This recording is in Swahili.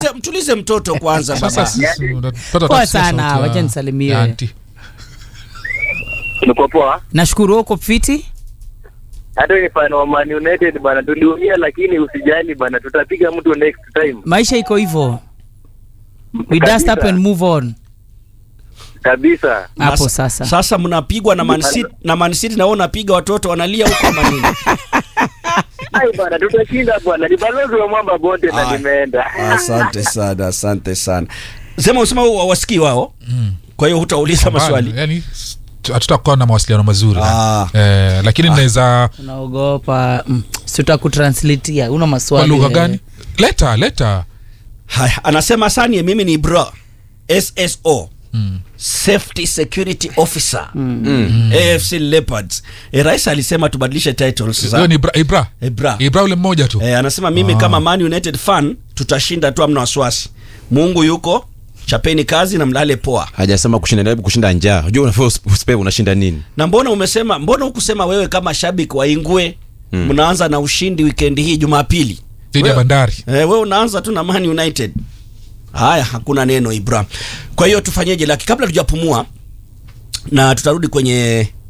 mtulize mtoto kwanza Sasa baba sisi unapata Poa tafsiri sana, sauti ya- wacha nisalimie. ya auntie. Niko poa. nashukuru uko fiti Hata ni fan wa Man United bana, tuliumia lakini usijali bana, tutapiga mtu next time maisha iko hivyo we Kabisa. dust up and move on kabisa. hapo Mas- sasa sasa mnapigwa na Man City na Man City na wao unapiga watoto wanalia huko manini Ai bana, tutashinda bwana, ni balozi wa mwamba bonde na Aya. nimeenda. asante sana asante sana sema usema wa- wasikii wao Mm. kwa hiyo hutauliza Pambano, maswali yani s- hatutakuwa na mawasiliano mazuri Ah. eh, lakini naweza unaogopa mm. sitakutranslatia una kwa maswali lugha wewe. gani leta leta haya anasema sanie mimi ni bro sso mm. safety security officer afc leopards e, rais alisema tubadilishe titles hiyo za ni ibra, ibra. e, bra ibra ule mmoja tu e, anasema mimi Ah. kama man united fan tutashinda tu amna wasiwasi mungu yuko chapeni kazi na mlale poa hajasema kushinda hebu kushinda njaa unajua unafaa usipe unashinda nini na mbona umesema mbona hukusema wewe kama shabiki wa ingwe mnaanza na ushindi wikendi hii jumapili dhidi ya Wewe- bandari Eh, wewe unaanza tu na Man United. Haya, hakuna neno Ibra. Kwa hiyo tufanyeje? Laki kabla tujapumua na tutarudi kwenye